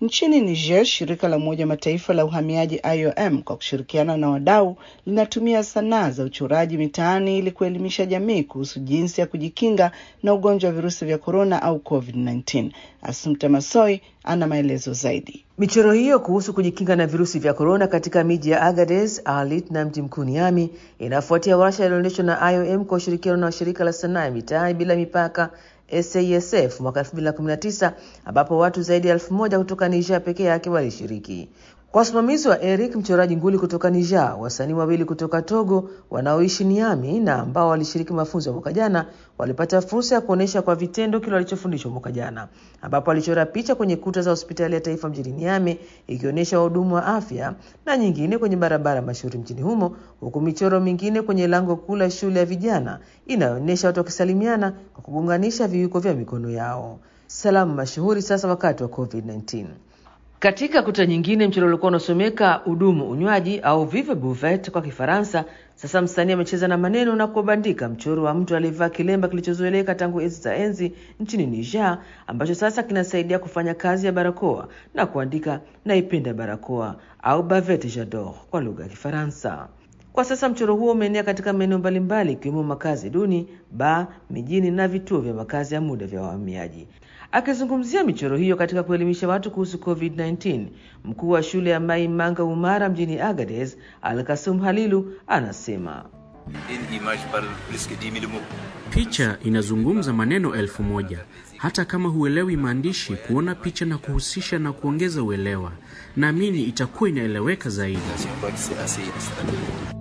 Nchini Niger, shirika la Umoja Mataifa la uhamiaji IOM kwa kushirikiana na wadau linatumia sanaa za uchoraji mitaani ili kuelimisha jamii kuhusu jinsi ya kujikinga na ugonjwa wa virusi vya korona au COVID-19. Asumta Masoi ana maelezo zaidi. Michoro hiyo kuhusu kujikinga na virusi vya korona katika miji ya Agadez, Arlit na mji mkuu Niamey inafuatia warsha iliyoendeshwa na IOM kwa ushirikiano na shirika la sanaa ya mitaani bila mipaka SASF mwaka 2019 ambapo watu zaidi ya elfu moja kutoka Niger pekee yake walishiriki. Kwa usimamizi wa Eric, mchoraji nguli kutoka Niger, wasanii wawili kutoka Togo wanaoishi Niamey na ambao walishiriki mafunzo ya mwaka jana walipata fursa ya kuonyesha kwa vitendo kile walichofundishwa mwaka jana, ambapo walichora picha kwenye kuta za hospitali ya taifa mjini Niamey ikionyesha wahudumu wa afya na nyingine kwenye barabara mashuhuri mjini humo, huku michoro mingine kwenye lango kuu la shule ya vijana inayoonyesha watu wakisalimiana kwa kugunganisha viwiko vya mikono yao. Salamu mashuhuri sasa wakati wa COVID-19. Katika kuta nyingine mchoro ulikuwa unasomeka hudumu unywaji au vive buvette kwa Kifaransa. Sasa msanii amecheza na maneno na kubandika mchoro wa mtu aliyevaa kilemba kilichozoeleka tangu enzi za enzi nchini Niger, ambacho sasa kinasaidia kufanya kazi ya barakoa na kuandika naipenda barakoa au bavette j'adore kwa lugha ya Kifaransa. Kwa sasa mchoro huo umeenea katika maeneo mbalimbali ikiwemo makazi duni, baa, mijini na vituo vya makazi ya muda vya wahamiaji. Akizungumzia michoro hiyo katika kuelimisha watu kuhusu COVID-19, mkuu wa shule ya Mai Manga Umara mjini Agadez, Al-Kasum Halilu, anasema picha inazungumza maneno elfu moja. Hata kama huelewi maandishi, kuona picha na kuhusisha na kuongeza uelewa, naamini itakuwa inaeleweka zaidi.